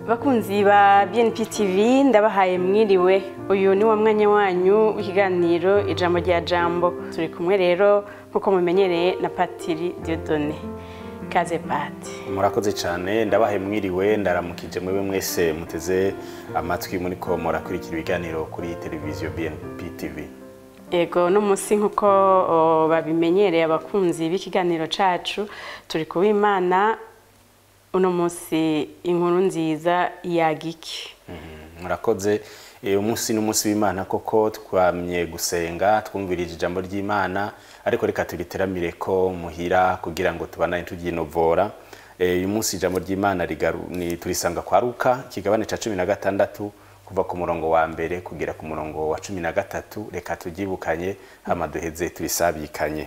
bakunzi ba BNP TV ndabahaye mwiriwe uyu ni wa mwanya wanyu w'ikiganiro ijambo rya jambo turi kumwe rero nk'uko mumenyereye na Patiri Dieudonné kaze pati murakoze cyane ndabahe mwiriwe ndaramukije mwewe mwese muteze amatwi muri ko murakurikira ibiganiro kuri televiziyo BNP TV Ego no musi nk'uko o, babimenyereye abakunzi b'ikiganiro cacu turi kuwimana uno musi inkuru nziza yagiki murakoze Eh, umunsi n'umunsi w'imana koko twamye gusenga twumvirije ijambo ry'imana ariko reka turiteramire ko muhira kugira ngo tubandanye tugyinovora Eh, uyu munsi ijambo ry'imana rigaru- ni- turisanga kwa ruka ikigabane ca cumi na gatandatu kuva ku murongo wa mbere kugera ku murongo wa cumi na gatatu reka turyibukanye hama duheze turisabikanye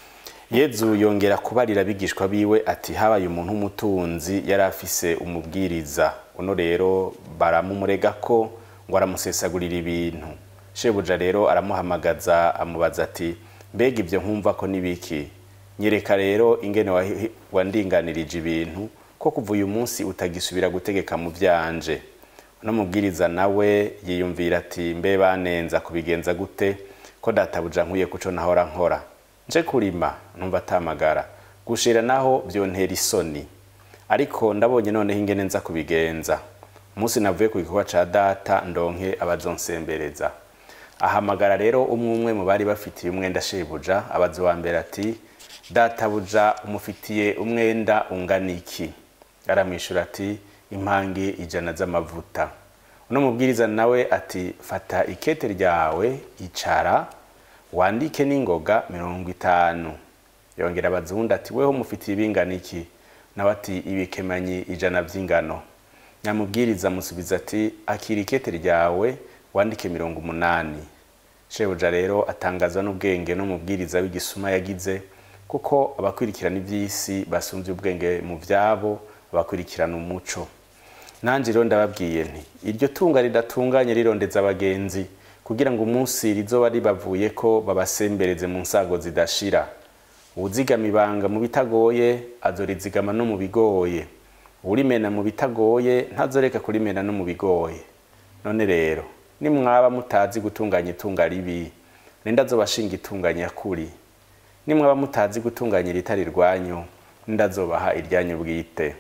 yezu yongera kubarira abigishwa biwe ati habaye umuntu w'umutunzi yari afise umubwiriza uno rero baramumurega ko ngo aramusesagurira ibintu shebuja rero aramuhamagaza amubaza ati mbega ibyo nkumva ko nibiki nyereka rero ingene wahi- wandinganirije ibintu ko kuva uyu munsi utagisubira gutegeka mu byanje uno mubwiriza nawe yiyumvira ati mbe banenza kubigenza gute ko databuja nkwiye kuco nahora nkora nje kurima numva atamagara gushira naho byontera isoni ariko ndabonye noneho ingene nza kubigenza umunsi navuye ku gikorwa ca data ndonke abazonsembereza ahamagara rero umwe umwe mu bari bafitiye umwenda shebuja abaza uwa mbere ati databuja umufitiye umwenda ungana iki aramwishyura ati impangi ijana z'amavuta uno mubwiriza nawe ati fata ikete ryawe icara wandike n'ingoga mirongo itanu yongera abaza uwundi ati weho mufitiye ibingana iki nawe ati ibikemanyi ijana by'ingano nyamubwiriza amusubiza ati akira ikete ryawe wandike mirongo umunani shebuja rero atangazwa n'ubwenge n'umubwiriza w'igisuma yagize kuko abakurikirana iby'isi basumbye ubwenge mu byabo abakurikirana umuco nanjye rero ndababwiye nti iryo tunga ridatunganye rirondeza abagenzi kugira ngo umunsi rizoba ribavuye ko babasembereze mu nsago zidashira uwuzigama ibanga mu bitagoye azorizigama no mu bigoye urimena mu bitagoye ntazoreka kurimena no mu bigoye none rero nimwaba mutazi gutunganya itunga ribi ninde azobashinga itunganya kuri nimwaba mutazi gutunganya iritari rwanyu ninde azobaha iryanyu bwite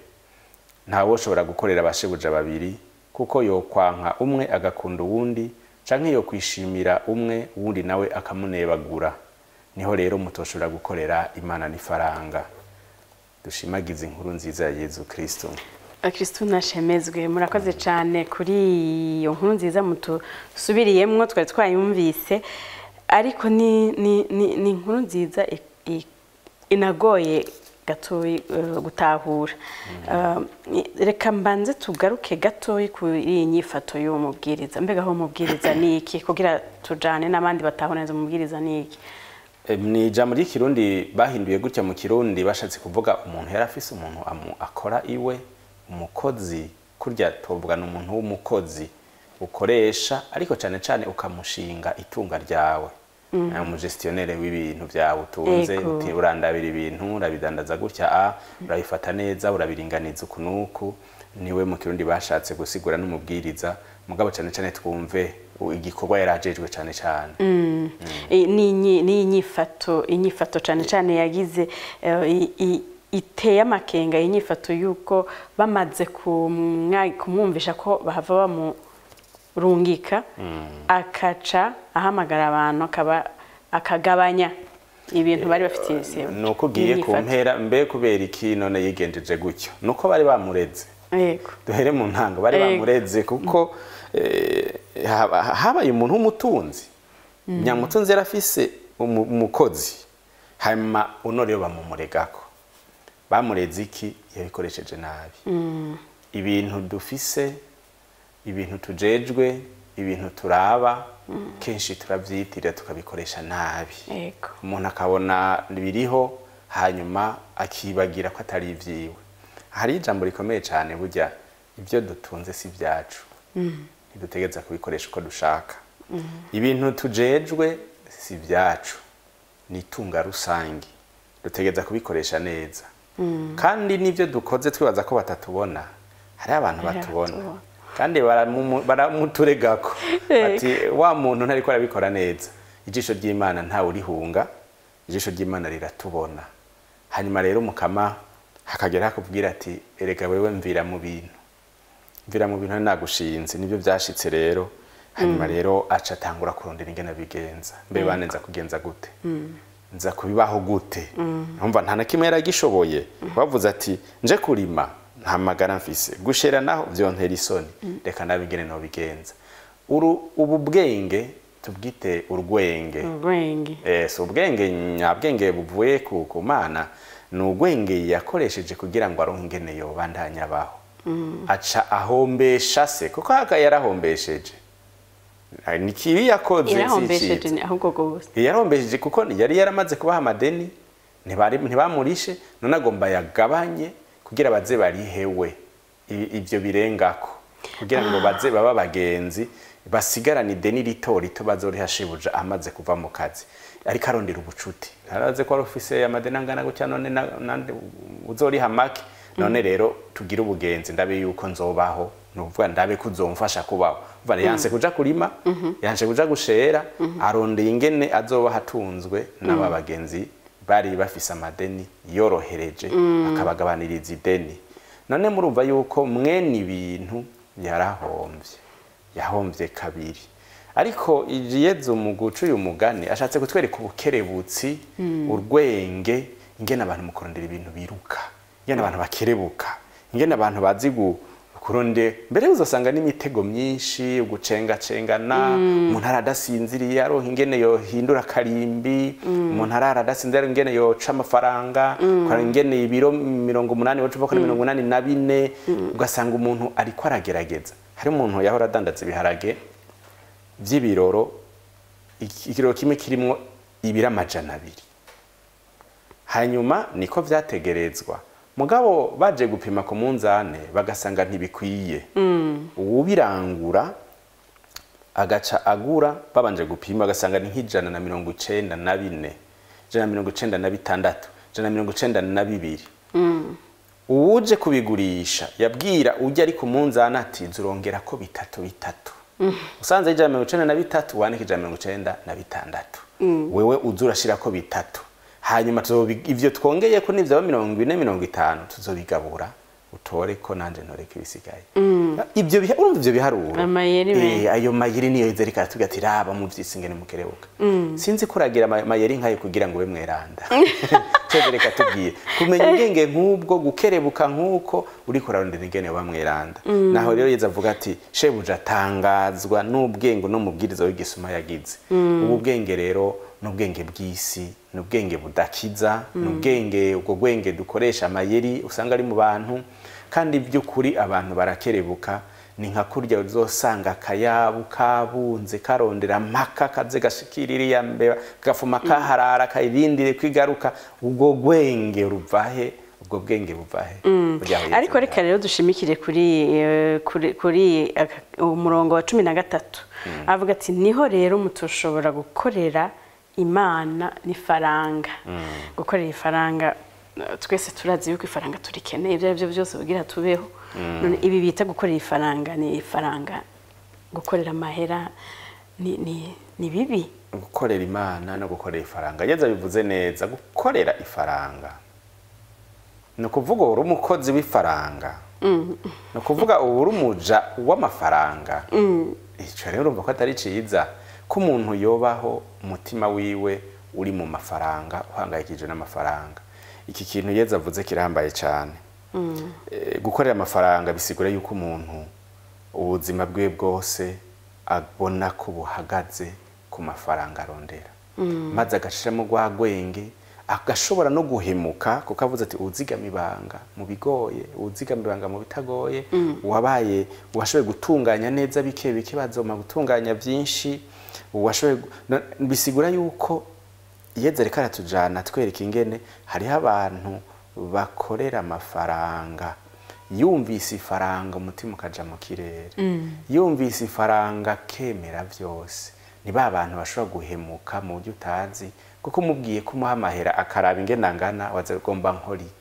ntawe ushobora gukorera abashebuja babiri kuko yokwanka umwe agakunda uwundi canke yokwishimira umwe uwundi nawe akamunebagura niho rero mutoshobora gukorera imana n'ifaranga dushimagize inkuru nziza ya yezu kristo Kristo nashemezwe murakoze cyane kuri iyo nkuru nziza mutusubiriyemwo twari twayumvise ariko ni ni ni, ni inkuru nziza i- i- inagoye gatoyi eh, gutahura Eh, reka mbanze tugaruke gatoyi kuri iyi nyifato y'uwo mubwiriza mbega aho umubwiriza ni iki kugira tujane n'abandi batahoneza umubwiriza ni iki Em, ni ijambo ry'ikirundi bahinduye gutya mu kirundi bashatse kuvuga umuntu yari afise umuntu amu- akora iwe umukozi kurya tuvuga ni umuntu w'umukozi ukoresha ariko cyane cyane ukamushinga itunga ryawe mm. umugestionnaire w'ibintu byawe utunze Ego. uti urandabira ibintu urabidandaza gutya a urabifata neza urabiringaniza uku n'uku niwe mu kirundi bashatse gusigura n'umubwiriza mugabo cyane cyane twumve u- igikorwa yari ajejwe cyane cyane I- ni inyi- ni inyifato inyifato cyane cyane yagize eh, i- i- iteye amakenga inyifato y'uko bamaze kumwa- kumwumvisha ko bahava bamurungika akaca ahamagara abantu akaba akagabanya ibintu bari bafitiye se ni uko ugiye ku inyifato. mpera mbe kubera iki none yigenjeje gutyo ni uko bari bamureze yego duhere mu ntango bari Ego. bamureze kuko eh, haba- habaye umuntu w'umutunzi nyamutunzi yari afise umu- umukozi hanyuma uno rero bamumuregako bamureze iki yabikoresheje nabi ibintu dufise ibintu tujejwe ibintu turaba kenshi turabyitirira tukabikoresha nabi yego umuntu akabona biriho hanyuma akibagira ko atari ibyiwe hari ijambo rikomeye cyane burya ibyo dutunze si ibyacu ntidutegereza kubikoresha uko dushaka ibintu tujejwe si ibyacu ni itunga rusange dutegereza kubikoresha neza kandi n'ibyo dukoze twibaza ko batatubona hariho abantu Hariho batubona abatubona. kandi baramumu- baramuturegako Ego. ati wa muntu ntariko arabikora neza ijisho ry'imana ntawe urihunga ijisho ry'imana riratubona hanyuma rero mukama hakagera hakubwira ati erega wewe mvira mu bintu mvira mu bintu nagushinze nibyo byashitse rero hanyuma rero aca atangura kurondera ingene bigenza mbe bane nza kugenza gute nza kubibaho gute numva nta na kimwe yaragishoboye bavuze ati nje kurima nta magara mfise gushera naho vyontera isoni reka nabe ingene nobigenza Uru- ubu bwenge tubwite urwenge ubwenge Eh, si ubwenge nyabwenge buvuye ku ku mana ni ubwenge yakoresheje kugira ngo aronke ingene yobandanya abaho aca ahombesha se kuko haka yarahombesheje Ah, ni kibi yakoze si irahombesheje iciza. ni ahubwo rwose yarombesheje kuko yari yaramaze kubaha amadeni ntibari- ntibamurishe none agomba yagabanye kugira baze barihewe I- ibyo birengako kugira ngo baze baba abagenzi basigarane ideni rito rito bazoriha shebuja amaze kuva mu kazi ariko arondera ubucuti araze ko wari ufise amadeni angana gutya none na- nande uzoriha make none rero tugire ubugenzi ndabe yuko nzobaho nuvuga ndabe ko uzomfasha kubaho Umva, yanse kuja kurima yanse kuja gushera arondeye ingene azoba hatunzwe n'aba bagenzi bari bafise amadeni yorohereje akabagabaniriza ideni none murumva yuko mwene ibintu yarahombye yahombye kabiri ariko yezu mu guca uyu mugani ashatse kutwereka ubukerebutsi urwenge ingene abantu mu kurondera ibintu biruka ingene abantu bakerebuka ingene abantu bazi gu- kuronde mbere uzasanga n'imitego myinshi ugucengacengana umuntu aradasinziriye aronka ingene yohindura karimbi umuntu arara adasinziriye ingene yoca amafaranga ukora ingene ibiro mirongo umunani woca uva kuri mirongo inani na bine ugasanga umuntu ariko aragerageza hari umuntu yahora adandaza ibiharage by'ibiroro iki- ikiroro kimwe kirimwo ibiro amajana abiri hanyuma niko vyategerezwa mugabo baje gupima ku munzane bagasanga ntibikwiye uwubirangura agaca agura babanje gupima bagasanga ni nk'ijana na mirongo icenda na bine ijana na mirongo icenda na bitandatu ijana na mirongo icenda na bibiri uwuje kubigurisha yabwira ujya ari ku munzani ati nzurongera ko bitatu bitatu usanze ijana na mirongo icenda na bitatu wandika ijana na mirongo icenda na bitandatu wewe uza urashira ko bitatu hanyuma tuzobi- ivyo twongeye ko nivyaba mirongo ine mirongo itanu tuzobigabura utore ko nanje ntoreka ibisigaye ibyo biha- urumva ivyo biharuro Amayeri Eh, menshi. ayo mayeri niyo yeza ariko aratubwira ati raba muvyisi ingene mukerebuka sinzi ko uragira ama- amayeri nkayo kugira ngo ube mweranda twebwe reka tubwiye kumenya ubwenge nk'ubwo gukerebuka nk'uko uriko urarondera ingene uba mweranda naho rero yeza avuga ati shebuja atangazwa n'ubwenge n'umubwiriza w'igisuma yagize ubu bwenge rero ni ubwenge bw'isi ni ubwenge budakiza ni ubwenge ubwo bwenge dukoresha amayeri usanga ari mu bantu kandi by'ukuri abantu barakerebuka ni nka kurya uzosanga akayabu kabunze karondera mpaka kaze gashikira iriya mbeba gafuma kaharara kayirindire kwigaruka ubwo bwenge ruvahe ubwo bwenge buvahe Burya aho ariko yeze reka rero dushimikire kuri eh, kuri- kuri aka- umurongo wa cumi na gatatu avuga ati niho rero mutushobora gukorera imana n'ifaranga gukorera ifaranga eh, twese turazi yuko ifaranga turikeneye ibyo ari byo byose kugira tubeho none ibi bita gukorera ifaranga ni ifaranga gukorera amahera ni ni ni bibi gukorera imana no gukorera ifaranga yeza bivuze neza gukorera ifaranga ni ukuvuga uri umukozi w'ifaranga ni ukuvuga uba uri umuja w'amafaranga icyo rero urumva ko atari cyiza ko umuntu yobaho umutima wiwe uri mu mafaranga uhangayikije n'amafaranga iki kintu yeza avuze kirambaye cyane Eh, gukorera amafaranga bisigura yuko umuntu ubuzima bwe bwose abona ko buhagaze ku mafaranga arondera maze agashiramo rwa rwenge agashobora no guhemuka kuko avuze ati uzigama ibanga mu bigoye uzigama ibanga mu bitagoye wabaye washoboye gutunganya neza bike bike bazoma gutunganya byinshi washoboye gu- no- bisigura yuko yeze reka aratujana twereka ingene hariho abantu bakorera amafaranga yumvise ifaranga umutima ukaja mu kirere yumvise ifaranga kemera byose ni ba bantu bashobora guhemuka mu buryo utazi kuko umubwiye ko umuha amahera akaraba ingene angana waza ugomba nkora iki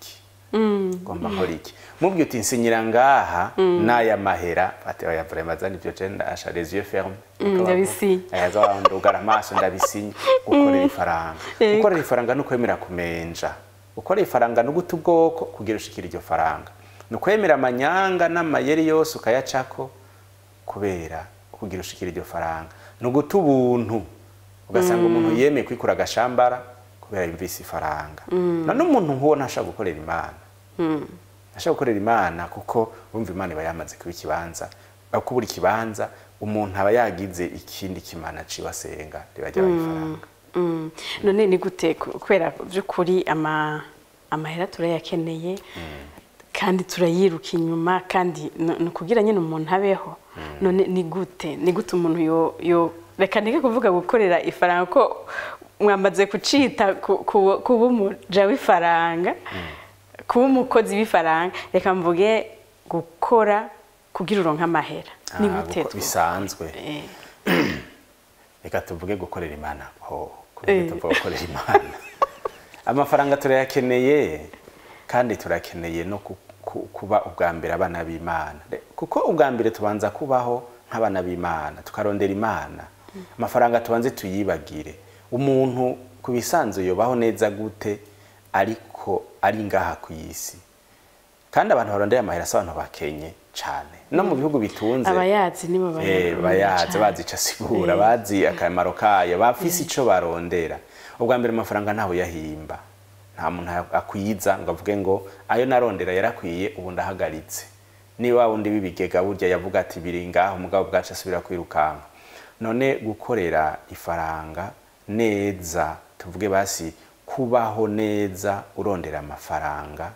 ngomba nkora iki mubwiye uti nsinyira ngaha n'aya mahera ati oya vraiment zani ibyo je ndasha les yeux fermes Mm, ndabisinye. ayaza ndugara amaso ndabisinye gukorera ifaranga Yego. gukorera ifaranga ni ukwemera kumenja gukorera ifaranga no guta ubwoko kugira ushikira iryo faranga ni ukwemera amanyanga n'amayeri yose ukayacako kubera kugira ushikira iryo faranga ni uguta ubuntu ugasanga umuntu yemeye kwikura agashambara kubera yumvise ifaranga none umuntu nk'uwo ntashaka gukorera imana ntashaka gukorera imana kuko urumva imana iba yamaze kuba ikibanza aho kubura ikibanza umuntu aba yagize ikindi kimana ciwe asenga riba ryabaye ifaranga Mm. none ni gute ku- kubera by'ukuri ama amahera turayakeneye kandi turayiruka inyuma kandi ni ni ukugira nyine umuntu abeho none ni gute ni gute umuntu yo yo reka ndeke kuvuga gukorera ifaranga ko mwamaze kucita ku- ku- kuba umuja w'ifaranga kuba umukozi w'ifaranga reka mvuge gukora kugira uronke amahera ni Ah, gute guko- two- bisanzwe Eh, reka tuvuge gukorera imana ho Eh. kuvuge tuvuge gukorera imana amafaranga turayakeneye kandi turakeneye no ku- ku- kuba ubwa mbere abana b'imana Re- kuko ubwa mbere tubanza kubaho nk'abana b'imana tukarondera imana amafaranga tubanze tuyibagire umuntu ku bisanzwe yobaho neza gute ariko ari ngaha ku isi kandi abantu barondera amahera si abantu bakenye cyane no mu bihugu bitunze abayazi nibo Eh, bayazi bayazi bazi ico asigura bazi akamaro kayo bafise ico barondera ubwa mbere amafaranga ntawe yahimba nta muntu akwiza ngo avuge ngo ayo narondera yarakwiye ubu ndahagaritse niba wundi w'ibigega burya yavuga ati biri ngaho umugabo bwacu asubira kwirukanka none gukorera ifaranga neza tuvuge basi kubaho neza urondera amafaranga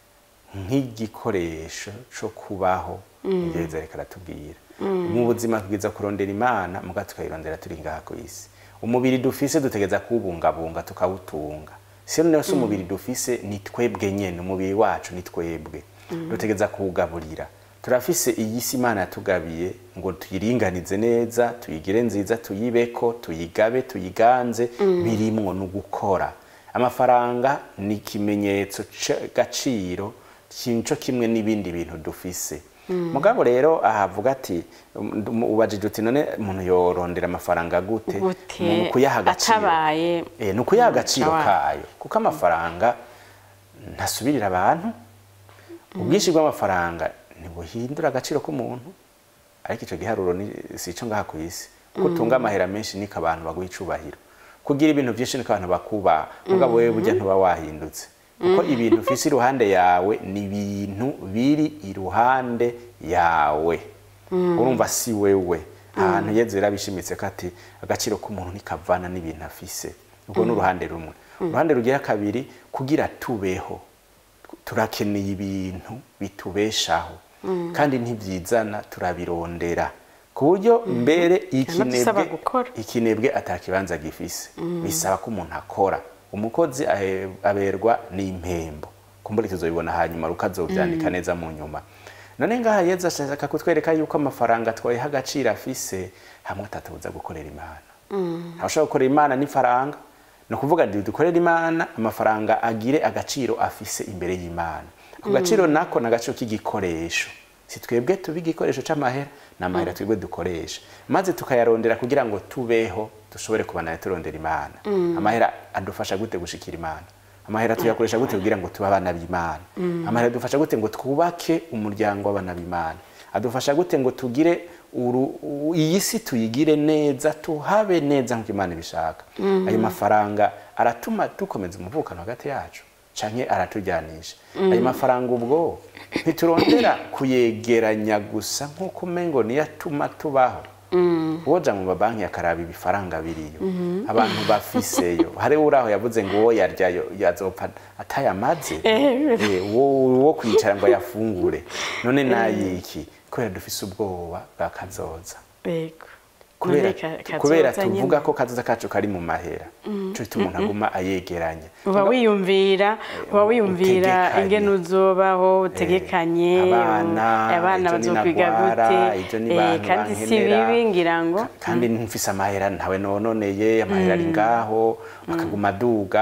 nk'igikoresho cyo kubaho ibyo biza reka aratubwira mu buzima tubwiza kurondera imana muga tukayirondera turi ngaha ku isi umubiri dufise dutegeza kuwubungabunga tukawutunga si rero si umubiri dufise ni twebwe nyene umubiri wacu ni twebwe dutegeza kuwugaburira turafise iyi si imana yatugabiye ngo tuyiringanize neza tuyigire nziza tuyibeko tuyigabe tuyiganze birimwo no gukora amafaranga ni ikimenyetso c'agaciro kinco kimwe n'ibindi bintu dufise mugabo rero ahavuga ati um, ubajije uti none umuntu yorondera amafaranga gute Gute, mu kuyaha agaciro atabaye- eh, ni ukuyaha agaciro Atabaye. kayo kuko amafaranga ntasubirira abantu ubwinshi bw'amafaranga ntibuhindura agaciro k'umuntu ariko icyo giharuro ni si ico ngaha ku isi kuko utunga amahera menshi niko abantu baguha icubahiro kugira ibintu byinshi niko abantu bakubaha mugabo wewe burya ntuba wahindutse kuko ibintu ufise iruhande yawe ni ibintu biri iruhande yawe urumva si wewe ahantu yezu yarabishimitse ko ati agaciro k'umuntu ntikavana n'ibintu afise ubwo ni uruhande rumwe uruhande rugira kabiri kugira tubeho turakeneye ibintu bitubeshaho kandi ntibyizana turabirondera ku buryo mbere Biranadusaba ikinebwe gukora. ikinebwe atakibanza gifise bisaba ko umuntu akora umukozi ahe- aberwa n'impembo kumbura tuzobibona hanyuma rukazovyandika neza mu nyuma none ngaha yezu ashaka kutwereka yuko amafaranga twayiha agaciro afise hamwe atatubuza gukorera imana ntawushobora gukorera imana n'ifaranga ni ukuvuga ngo dukorere imana amafaranga agire agaciro afise imbere y'imana ako gaciro nako ni agaciro k'igikoresho si twebwe tuba igikoresho c'amahera ni amahera twebwe dukoresha maze tukayarondera kugira ngo tubeho dushobore kubana turondera imana amahera adufasha gute gushikira imana amahera tuyakoresha gute kugira ngo tube abana b'imana amahera adufasha gute ngo twubake umuryango w'abana b'imana adufasha gute ngo tugire uru- u- iyi si tuyigire neza tuhabe neza nk'uko imana ibishaka ayo mafaranga aratuma dukomeza umuvukano hagati yacu canke aratujyanisha ayo mafaranga ubwo ntiturondera kuyegeranya gusa nk'uko umengo niyo atuma tubaho woja mu mabanki akaraba ibifaranga biriyo abantu bafiseyo hari uraho yavuze ngo uwo yaryayo yazopfa atayamaze Eh, wo wo kwicara ngo ayafungure none nayiki kubera dufise ubwoba bwa kazoza Yego. kubera None ka- kazoza kubera nyene. tuvuga ko kazoza kacu kari mu mahera cyo gituma umuntu aguma ayegeranya uba wiyumvira uba wiyumvira utegekanye. ingene uzobaho utegekanye abana abana ejo bazokwiga ninagwara, gute ejo ni Eh, bantu kandi si bankenera. bibi ngira ngo Ka- kandi mfise amahera ntawe nononeye amahera ari ngaho akaguma aduga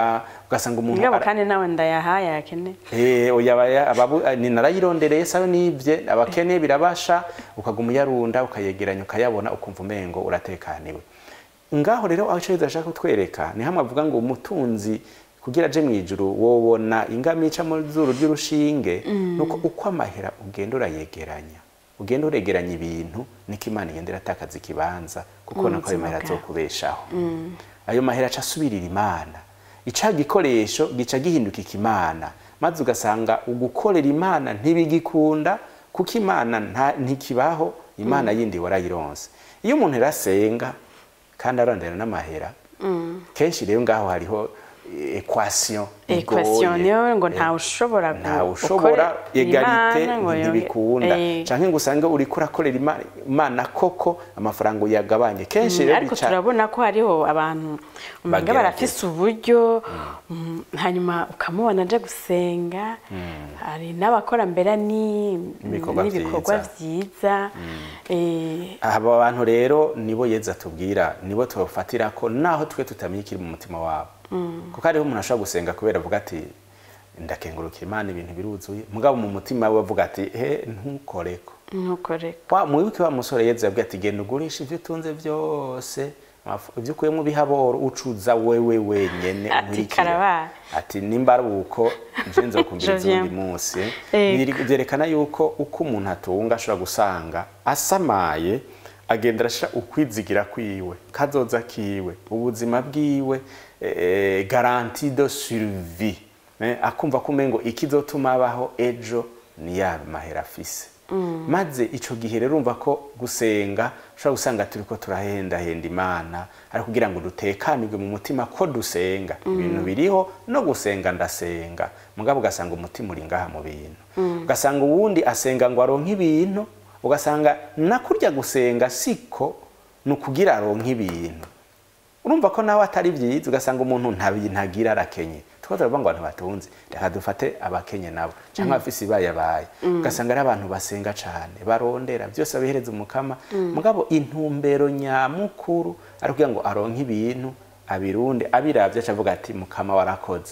ugasanga umuntu ngabo ara- kandi nawe ndayahaye yakene Eh, oya abaya- ababu- ni narayirondereye sayo nibye abakene birabasha ukaguma uyarunda ukayegeranya ukayabona ukumva umengo uratekaniwe ngaho rero aho cyo ashaka kutwereka ni hamwe avuga ngo umutunzi kugira aje mu ijuru wobona ingamica ica mu zuru ry'urushinge nuko uko amahera ugenda urayegeranya ugenda uregeranya ibintu niko imana igenda iratakaza ikibanza kuko nako ayo buzima mahera bwawe. azokubeshaho ayo mahera aca asubirira imana ica gikoresho gica gihinduka ikimana maze ugasanga ugukorera imana ntibigikunda kuko imana nta- ntikibaho imana yindi warayironse iyo umuntu arasenga kandi arondera n'amahera kenshi rero ngaho hariho equation equation igoye. niyo ngo Eh, ntawe ushobora gu- ntawe ushobora gukorera egalite Imana ngo yonge- ntibikunda Eh, canke ngo usange uriko urakorera Ima- imana koko amafaranga uyagabanye kenshi Mm, rero ariko bica- turabona ko hariho abantu umenga Bagerageza. barafise uburyo mm, hanyuma ukamubona aje gusenga hari n'abakora mbere ni- Ibikorwa n'ibikorwa vyiza. vyiza Eh, aba bantu rero nibo yeza tubwira nibo tubafatira ko naho twe tutamenya ikiri mu mutima wabo kuko hariho umuntu ashobora gusenga kubera avuga ati ndakengurukira imana ibintu biruzuye mugabo mu mutima we avuga ati he ntukoreko ntukoreka wa mwibuke wa musore yeza yabwiye ati genda ugurisha ibyo utunze byose amafu- ibyo ukuyemo bihaboro ucuza wewe wenyene Ati, nkurikire." karabaye. ati nimba ari uko nje nzokumviriza Je viens. undi munsi Ego. Biri- byerekana yuko uko umuntu atunga ashobora gusanga asamaye agenda arashira ukwizigira kwiwe kazoza kiwe ubuzima bwiwe eh, garantie de survie eh, akumva ko umengo ikizotuma abaho ejo ni ya mahera afise maze ico gihe rero urumva ko gusenga ushobora gusanga turiko turahendahenda imana ari kugira ngo dutekanirwe mu mutima ko dusenga ibintu biriho no gusenga ndasenga mugabo ugasanga umutima uri ngaha mu bintu ugasanga uwundi asenga ngo aronke ibintu ugasanga nakurya gusenga siko ni ukugira aronke ibintu urumva ko nawe atari byiza ugasanga umuntu ntagira arakenye tuba turavuga ngo abantu batunze reka dufate abakenye nabo cyangwa abafise ibayabaye ugasanga ari abantu basenga cyane barondera byose babihereza umukama mugabo intumbero nyamukuru ari kugira ngo aronke ibintu abirunde abiravye acavuga ati mukama warakoze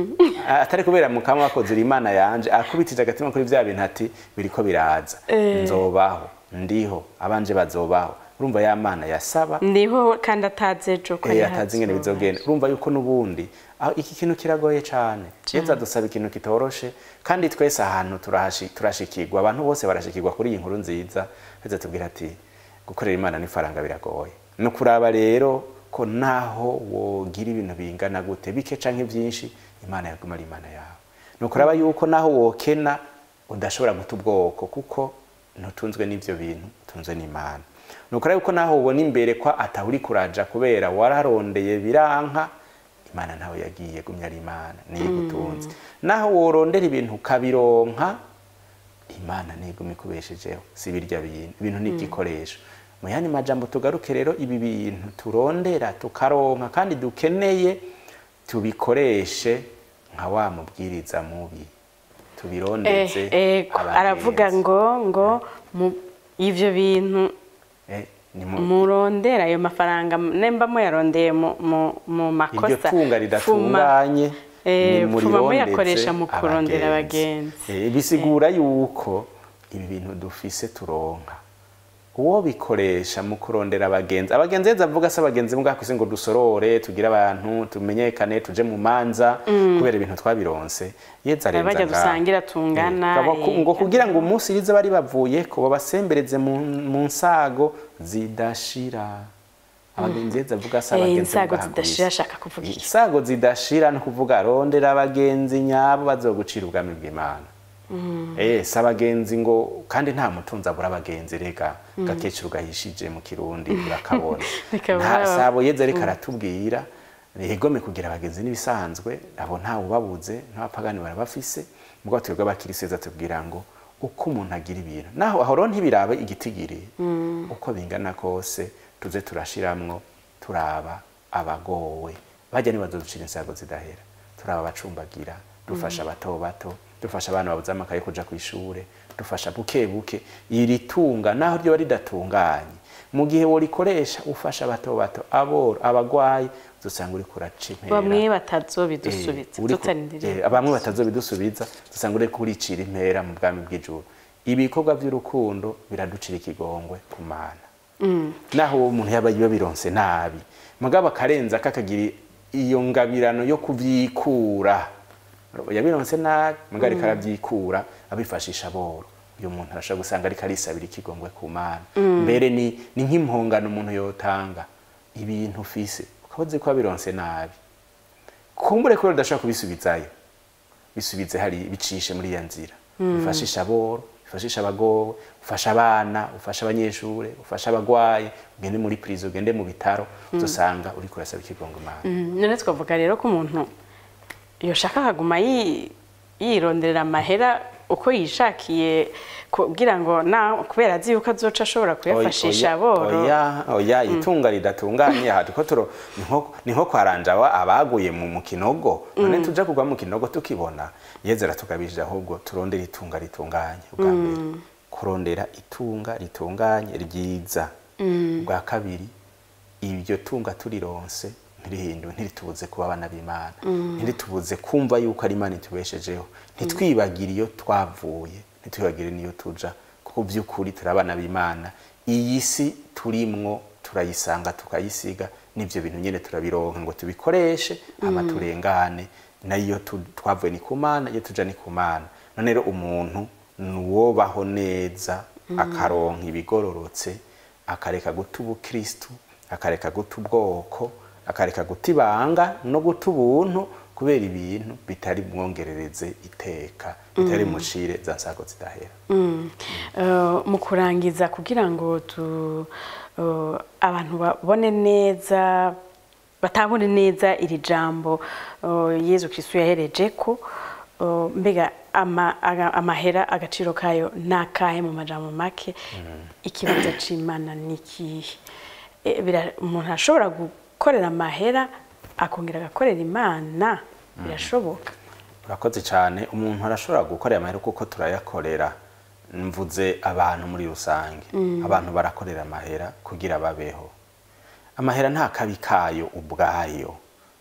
atari kubera mukama wakoze uri imana yanje akubitije agatima kuri vya bintu ati biriko biraza nzobaho ndiho abanje bazobaho urumva ya mana yasaba ndiho kandi atazi ejo ko eh, atazi ingene bizogenda urumva yuko n'ubundi aho iki kintu kiragoye cyane yeza dusaba ikintu kitoroshe kandi twese ahantu turahashi- turashikirwa abantu bose barashikirwa kuri iyi nkuru nziza heza tubwira ati gukorera imana n'ifaranga biragoye ni ukuraba rero ko naho wogira ibintu bingana gute bike canke byinshi imana yaguma ari imana yawe ni ukuraba yuko naho wokena udashobora guta ubwoko kuko ntutunzwe n'ivyo bintu utunzwe n'imana ni ukuraba yuko naho ubona imbere ko atahuri kuraja kubera wararondeye biranka imana ntawe yagiye gumya ari imana niyo igutunze naho worondera ibintu ukabironka imana ntiguma ikubeshejeho si birya bintu ibintu ni igikoresho mu yandi majambo tugaruke rero ibi bintu turondera tukaronka kandi dukeneye tubikoreshe nka wa mubwiriza mubi tubirondeze ego aravuga abagenzi. ngo ngo mu- ivyo bintu Eh, ni mu- murondera ayo mafaranga nemba muyarondeye mu, mu, mu iryo makosa tunga fuma- ridatunganye eh, ni fuma murirondeze muyakoresha mu kurondera abagenzi Eh, bisigura yuko ibi bintu dufise turonka uwo bikoresha mu kurondera abagenzi abagenzi yeza avuga se abagenzi mbwa kwisi ngo dusorore tugire abantu tumenyekane tuje mu manza kubera ibintu twabironse yeza arenza bajya ngaho. gusangira tungana, Eh, baba ku- eh, ngo kugira ngo umunsi rize bari bavuye ko babasembereze mu mu nsago zidashira abagenzi yeza avuga se Eh, abagenzi insago bwa zidashira Hagurusi. ashaka kuvuga iki isago zidashira no kuvuga rondera abagenzi nyabo bazogucira ubwami bw'imana eh si abagenzi ngo kandi nta mutunzi abura abagenzi rega gakecuru gahishije mu kirundi urakabona Bikaba nta baba- sabo yeze ariko aratubwira yegome kugira abagenzi n'ibisanzwe abo ntawe ubabuze n'abapagani barabafise mugabo twebwe abakiriseza tubwira ngo uko umuntu agira ibintu naho aho rero ntibirabe igitigiri uko bingana kose tuze turashiramwo turaba abagowe bajya nibazoducira insago zidahera turaba abacumbagira dufasha bato bato dufasha abana babuze amakaye kuja ku ishure dufasha buke buke iri tunga naho ryo ridatunganye mu gihe worikoresha ufasha bato bato aboro abagwayi dusanga uri kuraca impera bamwe batazobidusubiza Eh, uriko- tutarindiriye eh, bamwe batazobidusubiza dusanga uri kuricira impera mu bwami bw'ijuru ibikorwa by'urukundo biraducira ikigongwe ku mana naho uwo muntu yaba yabironse nabi mugabo akarenza kakagira iyo ngabirano yo kuvyikura yabironse nabi mugabo ariko aravyikura abifashisha boro uyu muntu arashobora gusanga ariko arisabira ikigongwe ku mana mbere ni ni nk'impongano umuntu yotanga ibintu ufise ukaba uzi ko wabironse nabi kumbure ko udashobora kubisubizayo bisubize hari bicishe muri iyo nzira bifashisha aboro bifashisha abagowe ufasha abana ufasha abanyeshuri ufasha abagwaye ugende muri prison ugende mu bitaro uzosanga uri kurasaba ikigongo imana Mm, none twavuga rero ko umuntu yoshaka akaguma yi- yironderera amahera uko yishakiye kugira ngo na kubera azi yuko azoca ashobora kuyafashisha aboro oya oya itunga ridatunganye aha tuko turo ni nko- ni nko kwaranja aba- abaguye mu mu kinogo none tuja kugwa mu kinogo tukibona yezera tugabije ahubwo turondera itunga ritunganye ubwa mbere kurondera itunga ritunganye ryiza ubwa kabiri iryo tunga turironse ntirihinduwe ntiritubuze kuba abana b'imana ntiritubuze kumva yuko ari imana itubeshejeho ntitwibagire iyo twavuye ntitwibagire n'iyo tuja kuko by'ukuri turi abana b'imana iyi si turimwo turayisanga tukayisiga n'ibyo bintu nyine turabironka ngo tubikoreshe ama turengane nayo tu- twavuye ni ku mana iyo tuja ni ku mana none rero umuntu ni uwobaho neza akaronka ibigororotse akareka guta ubukristu akareka guta ubwoko akareka guta ibanga no guta ubuntu kubera ibintu bitari mwongerereze iteka bitari mucire za nsago zidahera Eh, mu kurangiza kugira ngo tu eh, abantu babone neza batabone neza iri jambo eh, yezu kristu yahereje ko eh, mbega ama- aga- amahera agaciro kayo nakahe mu majambo make ikibanza c'imana ni ikihe Eh, bira- umuntu ashobora gukorera amahera akongera agakorera imana birashoboka urakoze cyane umuntu arashobora gukorera amahera kuko turayakorera mvuze abantu muri rusange abantu barakorera amahera kugira babeho amahera nta kabi kayo ubwayo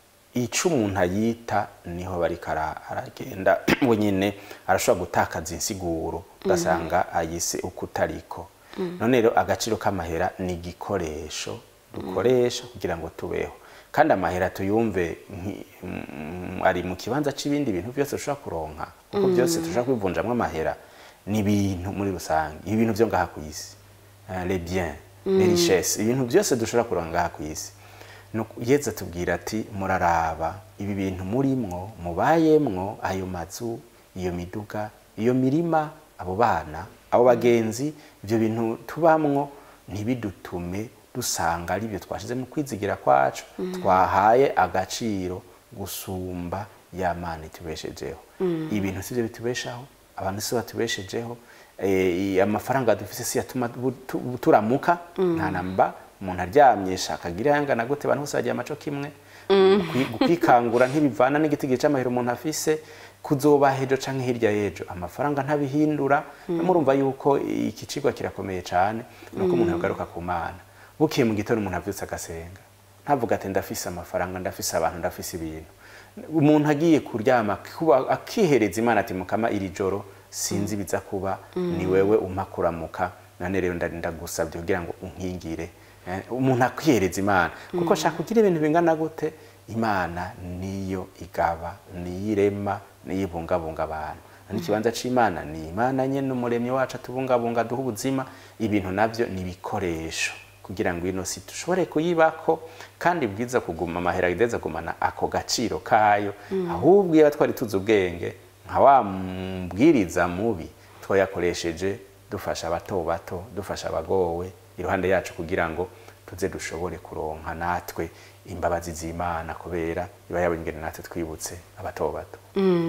icyo umuntu ayita niho bariko ara- aragenda wenyine arashobora gutakaza insiguro ugasanga ayise uko utariko none rero agaciro k'amahera ni igikoresho dukoresha kugira ngo tubeho kandi amahera tuyumve nki- mm, ari mu kibanza c'ibindi bintu byose dushobora kuronka kuko byose dushobora kwivunjamwo amahera ni ibintu muri rusange ibintu byo ngaha ku isi Eh, les biens les richesses ibintu byose dushobora kuronka ngaha ku isi Nuko yeza tubwira ati muraraba ibi bintu murimwo mubayemwo ayo mazu iyo miduga iyo mirima abo bana abo bagenzi ibyo bintu tubamwo ntibidutume dusanga ari byo twashize mu kwizigira kwacu twahaye agaciro gusumba ya mana itubeshejeho ibintu sibyo bitubeshaho abantu si batubeshejeho eh, amafaranga dufise si yatuma bu- tu- turamuka nta namba umuntu aryamye shaka agira yangana gute abantu bose bagira amaco kimwe Kwi- kwikangura ntibivana n'igiti c'amahero umuntu afise kuzoba hejo canke hirya y'ejo amafaranga ntabihindura murumva yuko iki cigwa kirakomeye cane nuko umuntu yagaruka ku mana bukiye mu gitondo umuntu avyutse agasenga ntavuga ati ndafise amafaranga ndafise abantu ndafise ibintu umuntu agiye kuryama kuba- akihereza imana ati mukama iri joro sinzi biza kuba ni wewe umpa kuramuka none rero nda- ndagusabye kugira ngo unkingire Eh, umuntu akihereza imana kuko shaka kugira ibintu bingana gute imana niyo igaba niyo irema niyo ibungabunga abantu none ikibanza c'imana ni imana nyene umuremyi wacu atubungabunga duha ubuzima ibintu navyo ni ibikoresho kugira ngo ino si dushobore kuyibako kandi bwiza kuguma amahera ideza kugumana ako gaciro kayo ahubwo iyo twari tuzi ubwenge nka wa mbwiriza mubi twayakoresheje dufasha abato bato dufasha abagowe iruhande yacu kugira ngo tuze dushobore kuronka natwe imbabazi z'imana kubera iba yabonye ingene natwe twibutse abato bato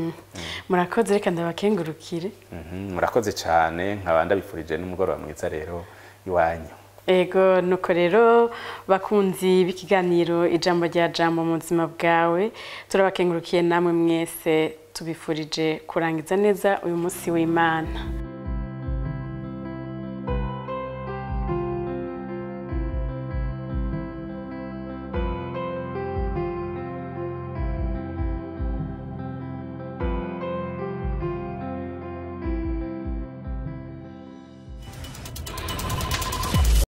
murakoze reka ndabakengurukire Mhm, murakoze cyane nkaba ndabifurije n'umugoroba mwiza rero iwanyu ego nuko rero bakunzi b'ikiganiro ijambo rya jambo mu buzima bwawe turabakengurukiye namwe mwese tubifurije kurangiza neza uyu munsi w'imana